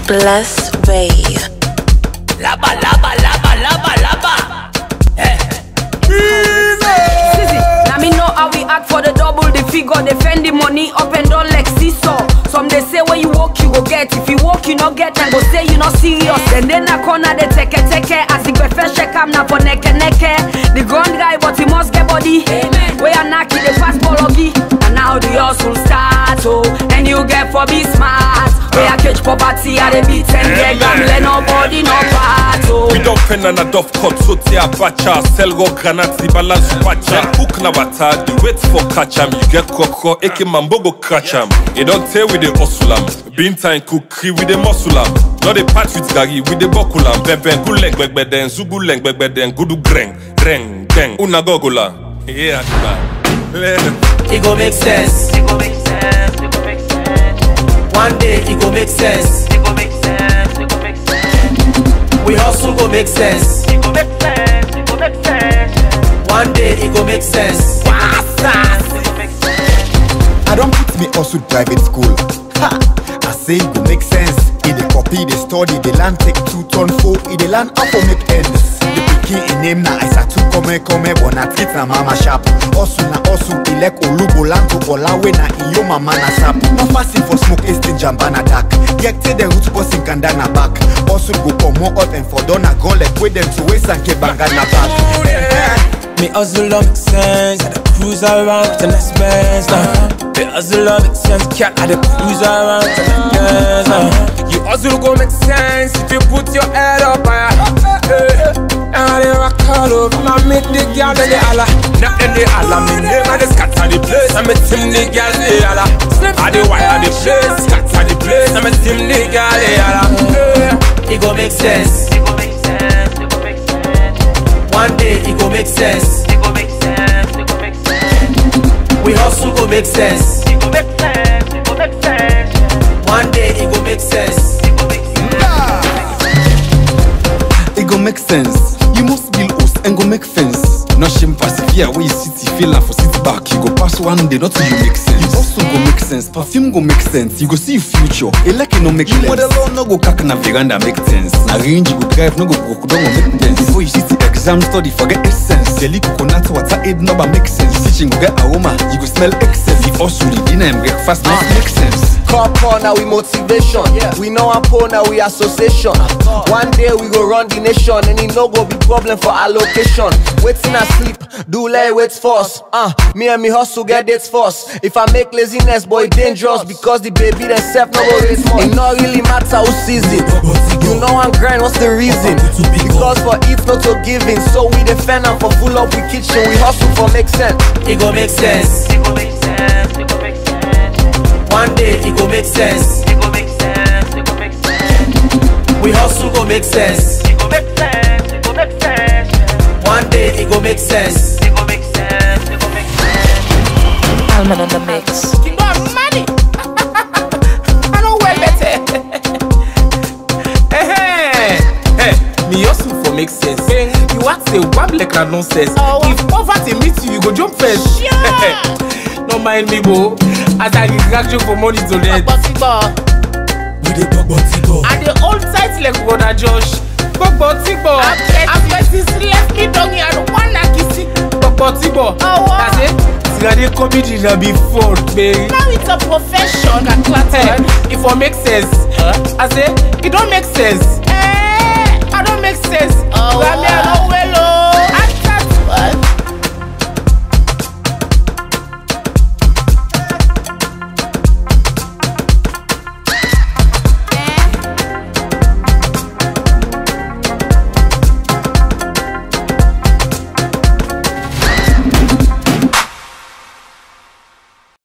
Bless Ray. Laba, laba, laba, laba, laba. Eh. Sissy, now me know how we act for the double the figure, defend the money up and down like seesaw. Some they say when you walk you go get, if you walk you not get, and go say you not serious. Then then a corner they take it, take it. As the first check am na for neck neck. The ground guy but he must get body. Amen. Where you knock the fast bologi, and now the hustle start oh, and you get for be smart. Where you catch poverty at the beat and get gamble, nobody no part oh. We don't pen and a dove cut, so tia bacha, sell go granat, the balance pacha. Hook na wata, the wait for catch 'em. You get koko, eke mambogo catch 'em. You don't tell with the hustle 'em. Bean time kukri with the muscle 'em. Not the patch with gari with the bokulam. Beben guleng begbeden, zuguleng begbeden, gudu greng, greng, greng. Una gogola. Yeah, man. It go make sense. It go make sense, it go make sense, One day it go make sense. it go make sense, it go make sense, We hustle go make sense. it go make sense, it go make sense, One day it go make sense. it go make sense. I don't put me also private school. Ha! I say it go make sense. If they copy, they study, they land take two ton four. If they land up for make ends. The pikin in name na isa two come come but na treat na mama sharp. Also na also elect olugo land to olawe na iyo mama na sap. No fasting for smoke estin jambana dark. Yek te the root boss in kanda na back. Also go come more out and for dona gun like with them to waste and keep banga na back. Me hustle don't make sense, I dey cruise around with the next best now. Me hustle don't make sense, cat I dey cruise around with the next best now. You hustle go make sense if you put your head up higher. Hey, and I dey rock all over, my make the girl then they holla. Not then they holla, me name I dey scatter the place, I me team the girl they holla. I dey wire the place, scatter the place, I me team the girl they holla. Hey. It go make sense. It go make sense, it go make sense, One day it go make sense. it go make sense, it go make sense, We hustle go make sense. it go make sense, it go make sense, One day it go make sense. it go make sense. It go make sense. You must build host and go make fence. No shame persevere where you city feel and for sit back. You go pass one day, not till you make sense. You also go make sense. Perfume go make sense. You go see your future. Eleke no make you model on no go kack na veranda make sense. Na range you go drive no go broke down go make sense. Before you sit the exam study forget essence. Jelly coconut water aid no but make sense. Teaching go get aroma. You go smell excess. You also the dinner and breakfast make make sense. Couple now we motivation. We know I'm poor now we association. One day we go run the nation and it no go be problem for allocation. Waiting I sleep, do lay wait first. Uh, me and me hustle get dates first. If I make laziness, boy dangerous because the baby themself no go raise more. It not really matter who season. You know I'm grind, what's the reason? Because for it not to giving, so we defend and for full up we kitchen. We hustle for make sense. It go make sense. It go make sense, it go make sense, One day it go make sense. it go make sense, it go make sense, We hustle go make sense. it go make sense, it go make sense, One day it go make sense. it go make sense, it go make sense. Alman on the mix. You got money. I know well better. hey, hey, me hustle for make sense. You want say wab like na nonsense. If poverty meet you, you go jump first. no mind me, bo. As I dey drag you for money to rent. We dey gbogbo tigo. I dey hold tight like brother Josh. Gbogbo tigbo. Apẹ̀tì left me down here, I don't wanna kiss it. Gbogbo tigbo. That's it. Tirade comedy na be fun, baby. Now it's a profession. Hey, if it make sense, I say it don't make sense. Eh, I don't make sense. Oh, But me, I wow.